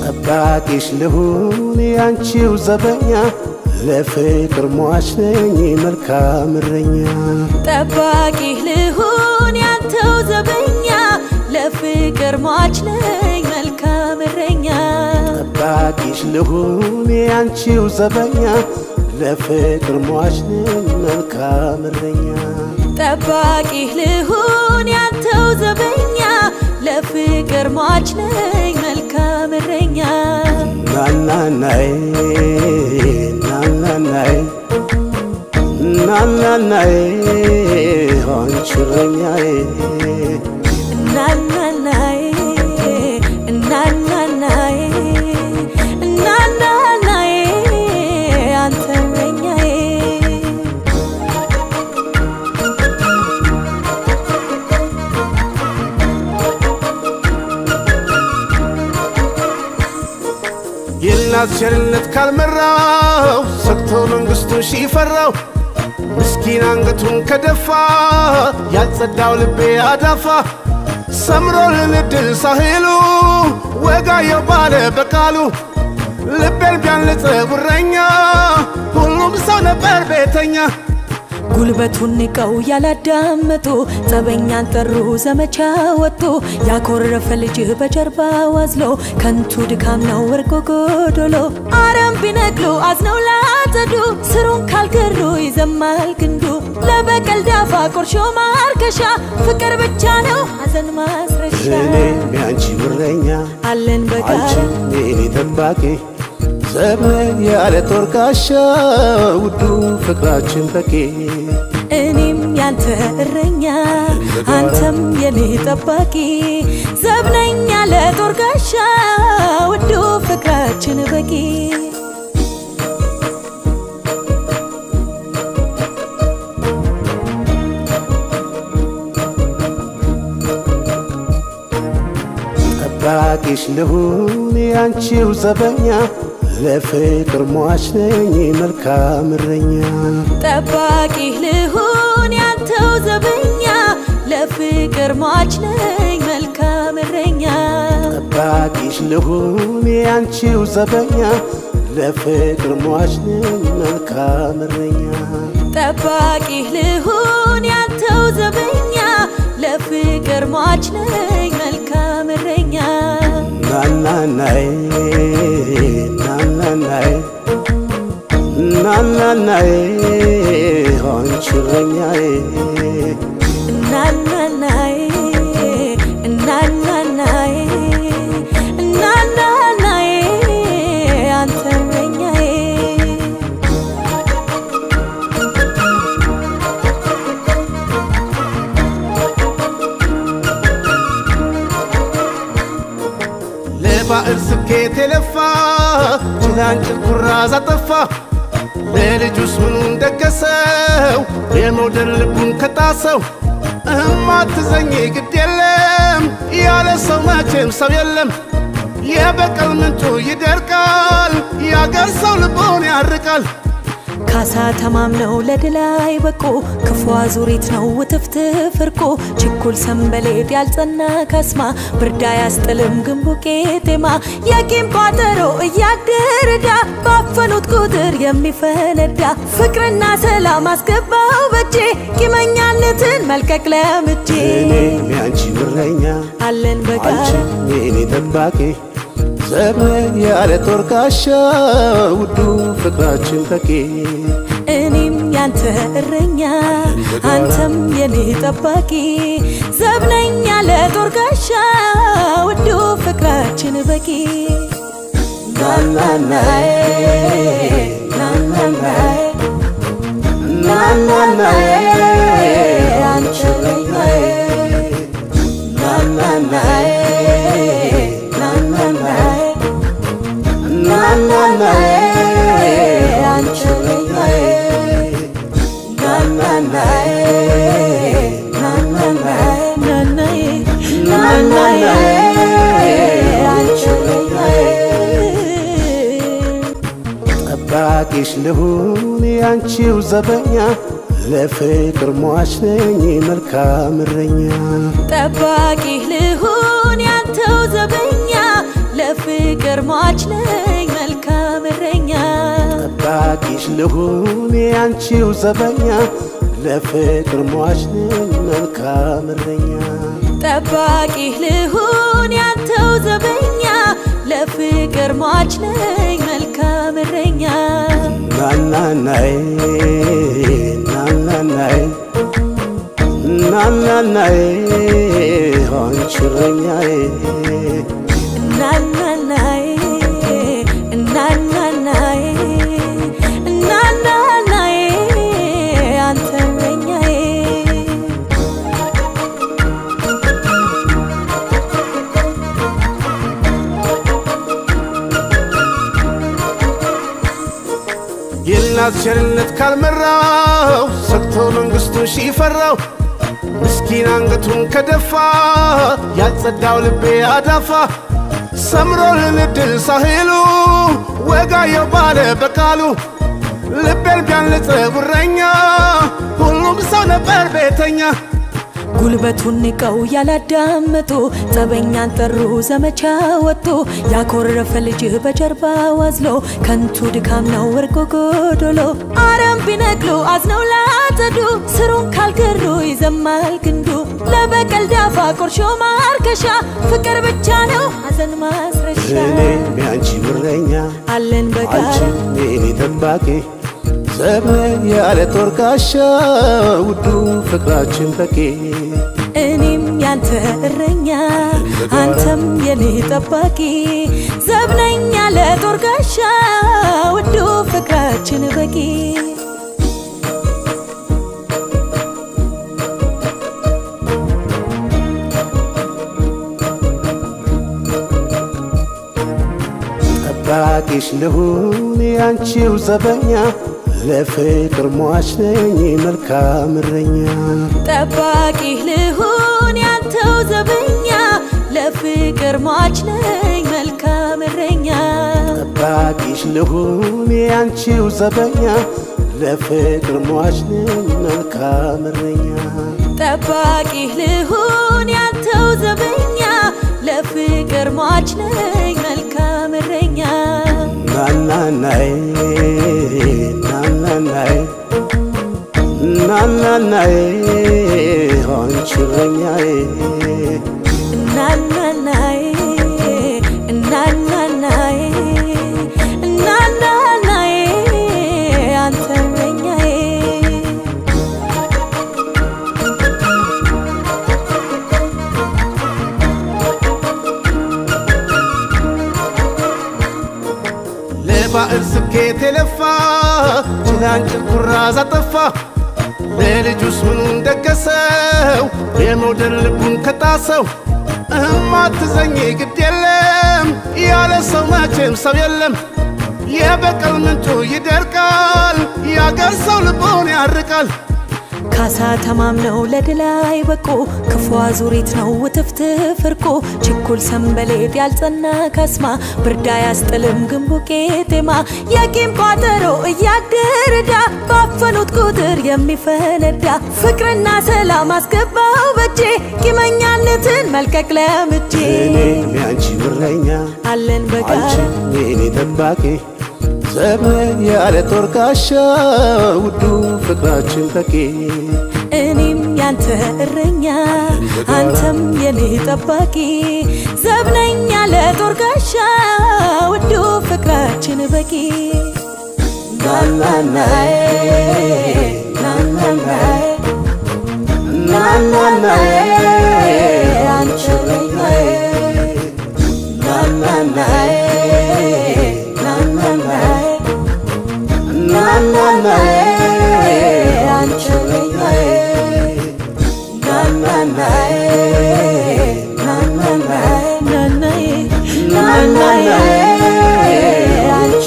ጠባቂሽ ልሁን ያንቺው ዘበኛ ለፍቅር ሟች ነኝ መልካም እረኛ ጠባቂህ ልሁን ያንተው ዘበኛ ለፍቅር ሟች ነኝ መልካም እረኛ ጠባቂሽ ልሁን ያንቺው ዘበኛ ለፍቅር ሟች ነኝ መልካም እረኛ ጠባቂህ ልሁን ያንተው ዘበኛ ለፍቅር ሟች ነኝ መልካም እረኛ ናናናይ ናናናይ ናናናይ አንቺ እረኛዬ እናናናዬ እናናናዬ እናናናዬ አንተ እረኛዬ የእናት ቸርነት ካልመራው ሰግቶ መንግሥቱን ሺፈራው ምስኪን አንገቱን ከደፋ ያልጸዳው ልቤ አዳፋ ሰምሮልን እድል ሳህሉ ወጋየው ባለ በቃሉ ልቤን ቢያንጽ ጉረኛ ሁሉም ሰው ነበር ቤተኛ ጉልበቱን ንቀው ያላዳመጡ ጸበኛን ጠሩ ዘመቻ ወጡ ያኮረፈ ልጅ በጀርባ ዋዝሎ ከንቱ ድካም ነው ወርቆ ጎዶሎ አረም ቢነቅሉ አዝነው ላጸዱ ስሩን ካልገሩ ይዘማል ግንዱ ለበቀል ዳፋ ቁርሾ ማርከሻ ፍቅር ብቻ ነው ሐዘን ማስረሻ እኔም ያንቺ እረኛ አለን በጋራ አንቺ የኔ ጠባቂ ዘመን ያለ ጦር ጋሻ ውዱ ፍቅራችን በቂ እኔም ያንተ እረኛ አንተም የኔ ጠባቂ ዘብነኛ ለጦር ጋሻ ውዱ ፍቅራችን በቂ ጠባቂሽ ልሁን ያንቺው ዘበኛ ለፍቅር ሟች ነኝ መልካም እረኛ ጠባቂህ ልሁን ያንተው ዘበኛ ለፍቅር ሟች ነኝ መልካም እረኛ ጠባቂሽ ልሁን ያንቺው ዘበኛ ለፍቅር ሟች ነኝ መልካም እረኛ ጠባቂህ ልሁን ያንተው ዘበኛ ለፍቅር ሟች ነኝ መልካም እረኛ ናናናይ ናናናይ ናናናይ አንቺ እረኛዬ እናናናዬ እናናናዬ እናናናዬ አንተ እረኛዬ ለባዕል ስኬት የለፋ ጭላንጭል ኩራዝ አጠፋ ለልጁስ ምኑን ደገሰው የመውደድ ልቡን ከጣሰው እማትዘኝ ግድ የለም ያለ ሰው መቼም ሰው የለም የበቀል ምንጩ ይደርቃል ያገር ሰው ልቦን ያርቃል ካሳ ተማምነው ለድል አይበቁ ክፉ አዙሪት ነው ውትፍትፍ እርቁ ችኩል ሰንበሌጥ ያልጸና ካስማ ብርዳ ያስጥልም ግንቡ ቄጤማ የቂም ቋጠሮ እያደረዳ ባፈኑት ቁጥር የሚፈነዳ ፍቅርና ሰላም አስገባው በጄ ቂመኛነትን መልቀቅ ለምጄ እኔም ያንቺ እረኛ አለን በጋራ አንቺ የኔ ጠባቂ ዘመን ያለ ጦር ጋሻ ውዱ ፍቅራችን በቂ እኔም ያንተ እረኛ አንተም የኔ ጠባቂ ዘብነኛ ለጦር ጋሻ ውዱ ፍቅራችን በቂ ናናናይ ናናናይ ናናናይ አንቺ እረኛዬ ናናናይ ናናናይ ናናናይ አንቺ እረኛዬ ናናናይ ናናናይ ናናዬ ናናናይ አንቺ እረኛዬ ጠባቂሽ ልሁን ያንቺው ዘበኛ ለፍቅር ሟች ነኝ መልካም እረኛ ጠባቂህ ልሁን ያንተው ዘበኛ ለፍቅር ለፍቅር ሟች ነኝ መልካም እረኛ ጠባቂሽ ልሁን ያንቺው ዘበኛ ለፍቅር ሟች ነኝ መልካም እረኛ ጠባቂህ ልሁን ያንተው ዘበኛ ለፍቅር ሟች ነኝ መልካም እረኛ ናናናይ ናናናይ ናናናይ አንቺ እረኛዬ እናናናዬ እናናናዬ እናናናዬ አንተ እረኛዬ የእናት ቸርነት ካልመራው ሰግቶ መንግሥቱን ሺፈራው ምስኪን አንገቱን ከደፋ ያልጸዳው ልቤ አዳፋ ሰምሮልን እድል ሳህሉ ወጋየው ባለ በቃሉ ልቤን ቢያንጽ ጉረኛ ሁሉም ሰው ነበር ቤተኛ ጉልበቱን ንቀው ያላዳመጡ ጸበኛን ጠሩ ዘመቻ ወጡ ያኮረፈ ልጅህ በጀርባ ዋዝሎ ከንቱ ድካም ነው ወርቆ ጎዶሎ አረም ቢነቅሉ አዝነው ላጸዱ ስሩን ካልገሩ ይዘማል ግንዱ ለበቀል ዳፋ ቁርሾ ማርከሻ ፍቅር ብቻ ነው ሐዘን ማስረሻ እኔም ያንቺ እረኛ አለን በጋራ አንቺ የኔ ጠባቂ ዘመን ያለ ጦር ጋሻ ውዱ ፍቅራችን በቂ እኔም ያንተ እረኛ አንተም የኔ ጠባቂ ዘብነኛ ለጦር ጋሻ ውዱ ፍቅራችን በቂ ጠባቂሽ ልሁን ያንቺው ዘበኛ ለፍቅር ሟች ነኝ መልካም እረኛ ጠባቂህ ልሁን ያንተው ዘበኛ ለፍቅር ሟች ነኝ መልካም እረኛ ጠባቂሽ ልሁን ያንቺው ዘበኛ ለፍቅር ሟች ነኝ መልካም እረኛ ጠባቂህ ልሁን ያንተው ዘበኛ ለፍቅር ሟች ነኝ መልካም እረኛ ናናናይ ናናናይ ናናናይ አንቺ እረኛዬ እናናናዬ እናናናዬ እናናናዬ አንተ እረኛዬ ለባዕል ስኬት የለፋ ጭላንጭል ኩራዝ አጠፋ ለልጁስ ምኑን ደገሰው የመውደድ ልቡን ከጣሰው እህም አትዘኝ ግድ የለም ያለ ሰው መቼም ሰው የለም የበቀል ምንጩ ይደርቃል ያገር ሰው ልቦን ያርቃል ካሳ ተማምነው ለድል አይበቁ ክፉ አዙሪት ነው ውትፍትፍ እርቁ ችኩል ሰንበሌጥ ያልጸና ካስማ ብርዳ ያስጥልም ግንቡ ቄጤማ የቂም ቋጠሮ እያደረዳ ባፈኑት ቁጥር የሚፈነዳ ፍቅርና ሰላም አስገባው በጄ ቂመኛነትን መልቀቅ ለምጄ እኔም ያንቺ እረኛ አለን በጋራ አንቺ የኔ ጠባቂ ዘመን ያለ ጦር ጋሻ ውዱ ፍቅራችን በቂ እኔም ያንተ እረኛ አንተም የኔ ጠባቂ ዘብነኛ ለጦር ጋሻ ውዱ ፍቅራችን በቂ ናናናዬ ናናናዬ ናናናዬ አንቺ እረኛዬ ናናናዬ ናናናዬ ናናናዬ አንቺ እረኛዬ ናናናዬ ናናናዬ ናናዬ ናናናዬ አንቺ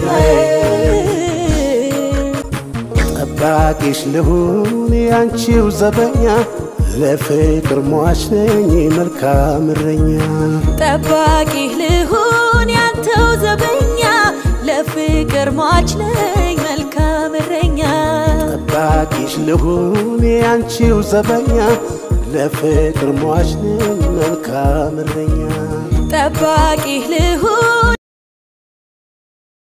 እረኛዬ ጠባቂሽ ልሁን ያንቺው ዘበኛ ለፍቅር ሟች ነኝ መልካም እረኛ ጠባቂህ ልሁን ያንተው ዘበኛ ለፍቅር ሟች ነኝ መልካም እረኛ ጠባቂሽ ልሁን ያንቺው ዘበኛ ለፍቅር ሟች ነኝ መልካም እረኛ ጠባቂህ ልሁን